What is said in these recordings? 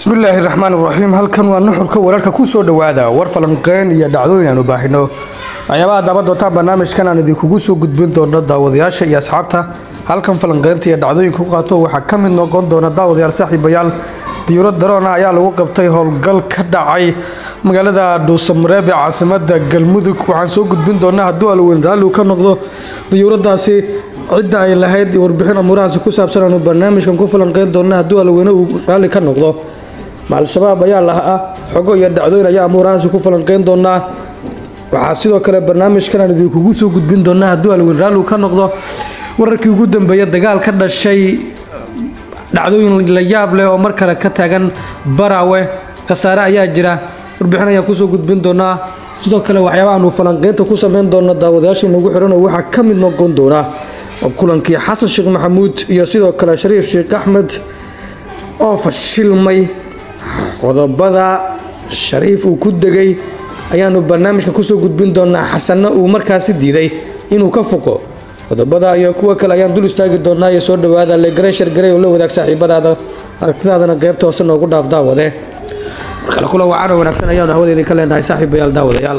bismillaahi raxmaan raxiim halkan waa nuxurka wararka ku soo dhowaada war falanqeyn iyo dhacdooyin aanu baahino waxyaabaha daba doontaan barnaamijkan aan idinkugu soo gudbin doono daawadayaasha iyo asxaabta halkan falanqeynta iyo dhacdooyinka ku qaato waxaa ka mid noqon doona daawadayaal saaxiibayaal diyuurad daroon ah ayaa lagu qabtay howlgal ka dhacay magaalada dhuusamareeb ee caasimada galmudug waxaan soo gudbin doonaa hadduu alweyn raalli ka noqdo diyuuradaasi cidda ay lahayd warbixin amuurahaasi ku saabsan aanu barnaamijkan ku falanqeyn doona hadduu alweyne uu raalli ka noqdo ma al-shabaab ayaa lahaa xogo iyo dhacdooyin ayaa amuurahaasi ku falanqeyn doonaa waxaa sidoo kale barnaamijkan aan idinkugu soo gudbin doonaa hadduu alweyn raalli ka noqdo wararkii ugu dambeeya dagaal ka dhashay dhacdooyin la yaab leh oo mar kale ka taagan baraawe khasaare ayaa jira warbixin ayaan kusoo gudbin doonaa sidoo kale waxyaaba aanu falanqeynta ku sameyn doono daawadayaasha inagu xiran oo waxaa ka mid noqon doona kulankii xasan sheekh maxamuud iyo sidoo kale shariif sheekh axmed oo fashilmay qodobada shariif uu ku degay ayaanu barnaamijka kusoo gudbin doonaa xasanna uu markaasi diiday inuu ka foqo qodobada iyo kuwa kale ayaan dul istaagi doonaa iyo soo dhawaada legarey shargarey oo la wadaag saaxiibadaada aragtidaadana qaybta hoose noogu dhaaf daawade markale kula wacaano wanaagsan ayaanu hawadeedii ka leenahay saaxiibayaal daawadayaal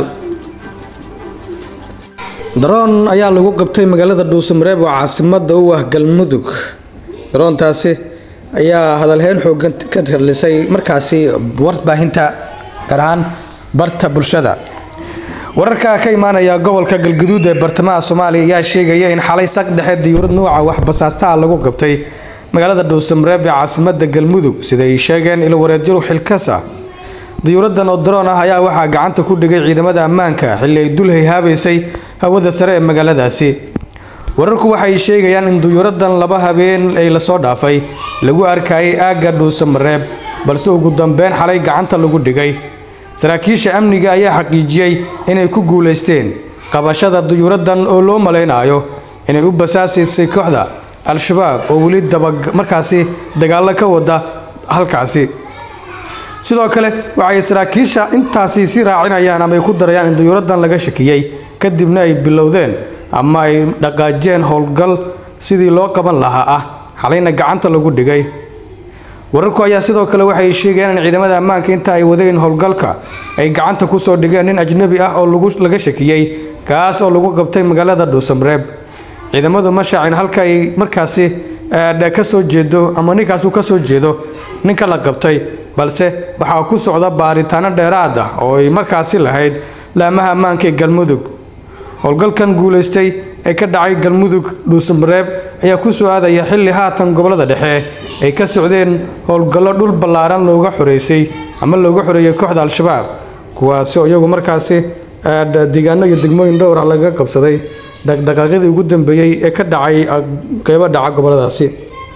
daroon ayaa lagu qabtay magaalada dhuusamareeb oo caasimada u ah galmudug daroontaasi ayaa hadalheyn xoogan ka ralisay markaasi warbaahinta gaar ahaan barta bulshada wararka ka imaanaya gobolka galguduud ee bartamaha soomaaliya ayaa sheegaya in xalay saq dhexe diyuurad nuuca waxbasaastaa lagu qabtay magaalada dhuusamareeb ee caasimada galmudug sida ay sheegeen ilwareedyaru xilkasa diyuuradan oo daroon ah ayaa waxaa gacanta ku dhigay ciidamada ammaanka xilli ay dul hayhaabaysay hawada sare ee magaaladaasi wararku waxay sheegayaan in diyuuradan laba habeen ay lasoo dhaafay lagu arkayay aagga dhuusamareeb balse ugu dambeyn xalay gacanta lagu dhigay saraakiisha amniga ayaa xaqiijiyey inay ku guulaysteen qabashada diyuuradan oo loo malaynayo inay u basaasaysay kooxda al-shabaab oo weli daba markaasi dagaallo ka wada halkaasi sidoo kale waxay saraakiisha intaasi sii raacinayaan ama ay ku darayaan in diyuuradan laga shakiyey kadibna ay bilowdeen ama ay dhaqaajeen howlgal sidii loo qaban lahaa ah xalayna gacanta lagu dhigay wararku ayaa sidoo kale waxay sheegayaan in ciidamada ammaanka inta ay wadeen howlgalka ay gacanta kusoo dhigeen nin ajnabi ah oo laga shakiyey kaas oo lagu qabtay magaalada dhuusamareeb ciidamadu ma shaacin halka ay markaasi kasoo jeedo ama ninkaas uu kasoo jeedo ninka la qabtay balse waxaa ku socda baaritaano dheeraad ah oo ay markaasi lahayd laamaha ammaanka ee galmudug howlgalkan guulaystay ee ka dhacay galmudug dhuusamareeb ayaa ku soo aadaya xilli haatan gobolada dhexe ay ka socdeen howlgallo dhul ballaaran looga xoreysay ama looga xoreeyay kooxda al-shabaab kuwaasi oo iyagu markaasi deegaano iyo degmooyin dhowr ah lagaga qabsaday dhaqdhaqaaqyadii ugu dambeeyey ee ka dhacay qeybo dhaca goboladaasi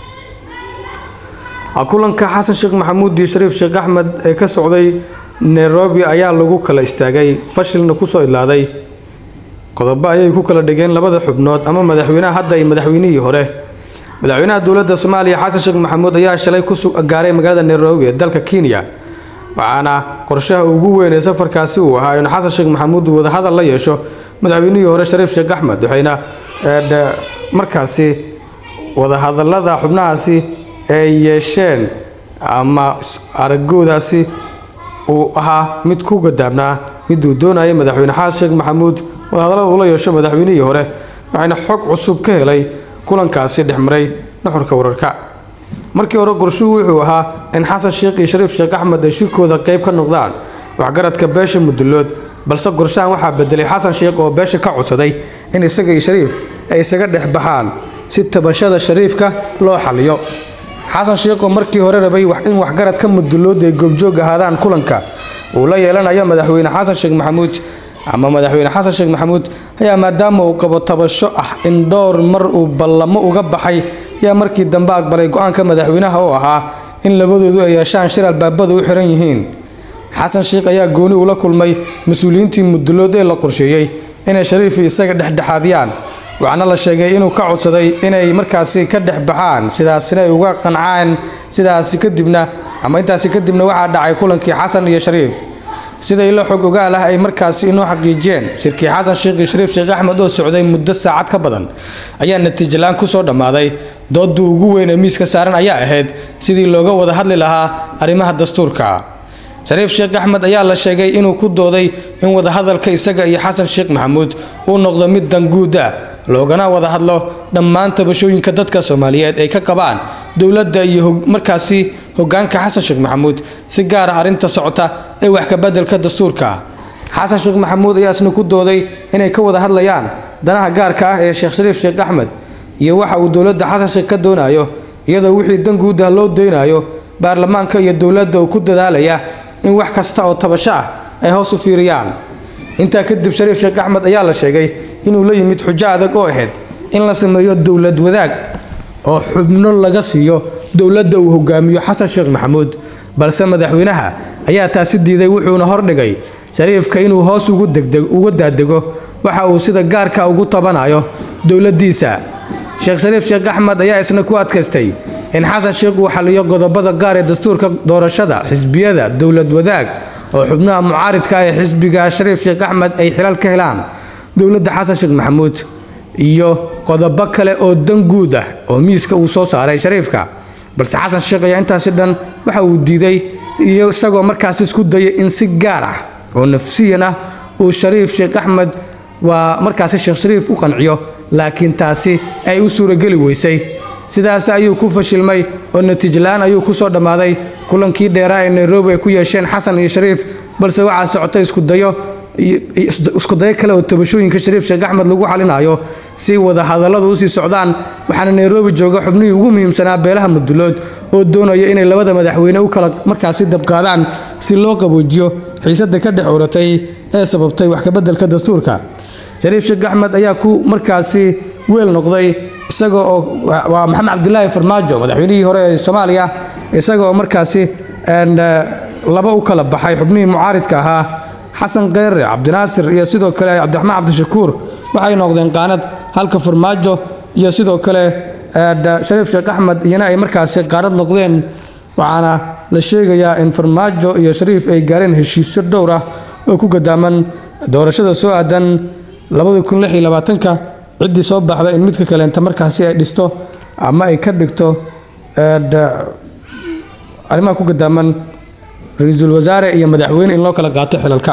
kulanka xasan sheekh maxamuud iyo shariif sheekh axmed ee ka socday nairobi ayaa lagu kala istaagay fashilna kusoo idlaaday qodobo ayay ku kala dhigeen labada xubnood ama madaxweynaha hadda iyo madaxweynihii hore madaxweynaha dowladda soomaaliya xasan sheekh maxamuud ayaa shalay ku gaaray magaalada nairobi ee dalka kenya waxaana qorshaha ugu weyn ee safarkaasi uu ahaa in xasan sheekh maxamuud uu wadahadal la yeesho madaxweynihii hore shariif sheekh axmed waxayna markaasi wadahadalada xubnahaasi ay yeesheen ama aragoodaasi uu ahaa mid ku gadaabnaa miduu doonayay madaxweyne xasan sheekh maxamuud wadahadalada ula yeesho madaxweynihii hore waxayna xog cusub ka helay kulankaasi dhexmaray nuxurka wararka markii hore qorshuhu wuxuu ahaa in xasan sheekh iyo shariif sheekh axmed ay shirkooda qayb ka noqdaan waxgaradka beesha mudulood balse qorshahan waxaa bedelay xasan sheekh oo beesha ka codsaday in isaga iyo shariif ay isaga dhex baxaan si tabashada shariifka loo xaliyo xasan sheekh oo markii hore rabay in waxgaradka mudulood ay goobjoog ahaadaan kulanka uu la yeelanayo madaxweyne xasan sheekh maxamuud ama madaxweyne xasan sheekh maxamuud ayaa maadaama uu qabo tabasho ah in dhowr mar uu ballamo uga baxay yaa markii dambe aqbalay go-aanka madaxweynaha oo ahaa in labadoodu ay yeeshaan shir albaabada u xiran yihiin xasan sheekh ayaa gooni ula kulmay mas-uuliyiintii mudulood ee la qorsheeyey inay shariifi isaga dhexdhexaadiyaan waxaana la sheegay inuu ka codsaday inay markaasi ka dhex baxaan sidaasina ay uga qancaan sidaasi kadibna ama intaasi kadibna waxaa dhacay kulankii xasan iyo shariif sida ilo xog ogaal ah ay markaasi inoo xaqiijiyeen shirkii xasan sheekh iyo shariif sheekh axmed oo socday muddo saacad ka badan ayaa natiijo la-aan kusoo dhammaaday doodda ugu weyn ee miiska saaran ayaa ahayd sidii looga wada hadli lahaa arrimaha dastuurka shariif sheekh axmed ayaa la sheegay inuu ku dooday in wadahadalka isaga iyo xasan sheekh maxamuud uu noqdo mid danguud ah loogana wada hadlo dhammaan tabashooyinka dadka soomaaliyeed ay ka qabaan dowladda iyo markaasi hogaanka xasan sheekh maxamuud si gaar ah arrinta socota ee wax kabeddelka dastuurka xasan sheekh maxamuud ayaa isna ku dooday inay ka wada hadlayaan danaha gaarka ah ee sheekh shariif sheekh axmed iyo waxa uu dowladda xasan sheekh ka doonayo iyadoo wixii danguud ah loo daynayo baarlamaanka iyo dowladda uu ku dadaalaya in wax kasta oo tabasho ah ay hoos u fiiriyaan intaa kadib shariif sheekh axmed ayaa la sheegay inuu la yimid xujo adag oo ahayd in la sameeyo dowlad wadaag oo xubno laga siiyo dowladda uu hogaamiyo xasan sheekh maxamuud balse madaxweynaha ayaa taasi diiday wuxuuna hordhigay shariifka inuu hoos uga daadego waxa uu sida gaarka ugu tabanayo dowladdiisa sheekh shariif sheekh axmed ayaa isna ku adkaystay in xasan sheekh uu xaliyo qodobada gaar ee dastuurka doorashada xisbiyada dowlad wadaag oo xubnaha mucaaridka ee xisbiga shariif sheekh axmed ay xilal ka helaan dowladda xasan sheekh maxamuud iyo qodobo kale oo danguud ah oo miiska uu soo saaray shariifka balse xasan sheekh ayaa intaasi dhan waxa uu diiday iyo isagoo markaas isku dayay in si gaar ah oo nafsiyan ah uu shariif sheekh axmed waa markaasi sheekh shariif u qanciyo laakiin taasi ay u suurageli weysay sidaas ayuu ku fashilmay oo natiijo la-aan ayuu ku soo dhammaaday kulankii dheeraa ee nairobi ay ku yeesheen xasan iyo shariif balse waxaa socotay iskudayo iskudayo kale oo tabashooyinka shariif sheekh axmed lagu xalinayo si wada hadalladu usii socdaan waxaana nairobi jooga xubnihii ugu muhiimsanaa beelaha mudulood oo doonaya inay labada madaxweyne u kala markaasi dabqaadaan si loo qaboojiyo xiisadda ka dhex uratay ee sababtay wax kabeddelka dastuurka shariif sheekh axmed ayaa ku markaasi weel noqday isaga oo waa maxamed cabdilaahi farmaajo madaxweynihii hore ee soomaaliya isaga oo markaasi laba u kala baxay xubnihii mucaaridka ahaa xasan kheyre cabdinaasir iyo sidoo kale cabdiraxmaan cabdishakuur waxay noqdeen qaanad halka farmaajo iyo sidoo kale shariif sheekh axmed iyana ay markaasi qaanad noqdeen waxaana la sheegayaa in farmaajo iyo shariif ay gaareen heshiisyo dhowr ah oo ku gadaaman doorashada soo aadan ka ciddii soo baxda in midka kaleenta markaasi ay dhisto ama ay ka dhigto arrimaha ku gadaaman ra-iisul wasaare iyo madaxweyne in loo kala qaato xilalka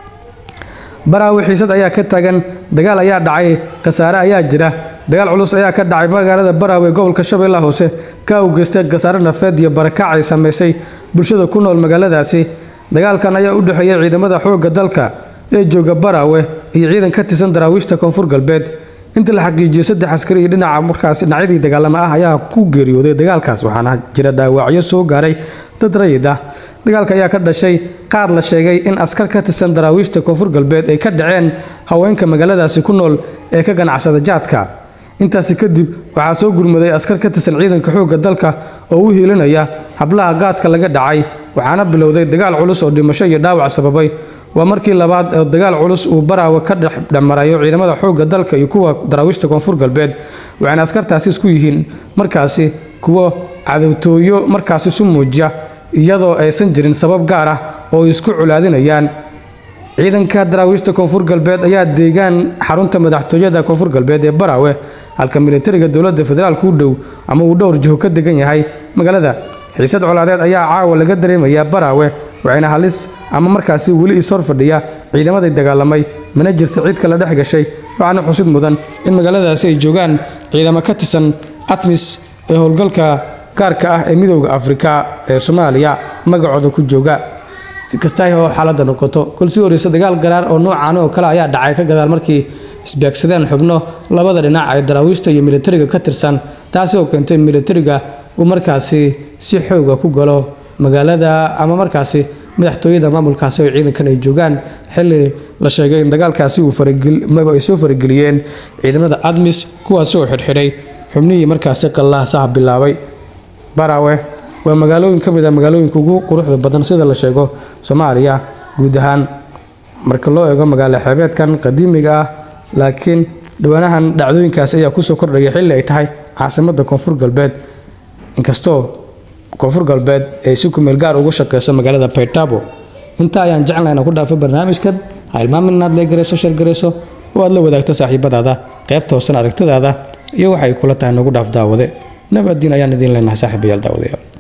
baraawi xiisad ayaa ka taagan dagaal ayaa dhacay khasaare ayaa jira dagaal culus ayaa ka dhacay magaalada baraawe gobolka shabeellaha hoose ka u geystay khasaare nafeed iyo barakaac ay samaysay bulshada ku nool magaaladaasi dagaalkan ayaa u dhexeeyay ciidamada xoogga dalka ee jooga baraawe iyo ciidan ka tirsan daraawiishta koonfur galbeed inta la xaqiijiyey saddex askari iyo dhinaca markaas dhinacyadii dagaalama ah ayaa ku geeriyooday dagaalkaas waxaana jira dhaawacyo soo gaaray dad rayid ah dagaalka ayaa ka dhashay qaar la sheegay in askar ka tirsan daraawiishta koonfur galbeed ay ka dhaceen haweenka magaaladaasi ku nool ee ka ganacsada jaadka intaasi kadib waxaa soo gurmaday askar ka tirsan ciidanka xoogga dalka oo u hiilinaya hablaha gaadka laga dhacay waxaana bilowday dagaal culus oo dhimasho iyo dhaawac sababay waa markii labaad oo dagaal culus uu baraawe ka dhexmarayo ciidamada xoogga dalka iyo kuwa daraawiishta koonfur galbeed waxayna askartaasi isku yihiin markaasi kuwo cadowtooyo markaasi isu muujiya iyadoo aysan jirin sabab gaar ah oo isku colaadinayaan ciidanka daraawiishta koonfur galbeed ayaa deegaan xarunta madaxtooyada koonfur galbeed ee baraawe halka militariga dowladda federaalku u dhow ama uu dhowr jiho ka degan yahay magaalada xiisad colaadeed ayaa caawa laga dareemayaa baraawe waxayna halis ama markaasi weli ishor fadhiya ciidamaday dagaalamay mana jirta cid kala dhex gashay waxaana xusid mudan in magaaladaasi ay joogaan ciidamo ka tirsan atmis ee howlgalka gaarka ah ee midowda afrika ee soomaaliya magacooda ku jooga si kasta oo xaaladda noqoto kol sii horeysa dagaal garaar oo noocan oo kale ayaa dhacay ka gadaal markii isbeegsadeen xubno labada dhinac ee daraawiishta iyo militariga ka tirsan taasi oo keentay militariga uu markaasi si xooga ku galo magaalada ama markaasi madaxtooyada maamulkaasi oo ciidankan ay joogaan xilli la sheegay in dagaalkaasi uu faragmaba ay soo farageliyeen ciidamada admis kuwaasi oo xidhxidhay xubnihii markaasi qallaasaha bilaabay baraawe waa magaalooyin ka mid a magaalooyinka ugu quruxda badan sida la sheego soomaaliya guud ahaan marka loo eego magaalo xeebeedkan qadiimiga ah laakiin dhawaanahan dhacdooyinkaasi ayaa kusoo kordhaya xilli ay tahay caasimadda koonfur galbeed inkastoo koonfur galbeed ay si kumeel gaar uga shaqeyso magaalada baydhabo intaa ayaan jeclahay inaan ku dhaafo barnaamijkan ha ilmaamin inaad leegarayso shargarayso oo aad la wadaagto saaxiibadaada qaybta hoosan aragtidaada iyo waxay kula tahay nagu dhaaf daawade nabadiin ayaan idiin leenahay saaxiibayaal daawadayaal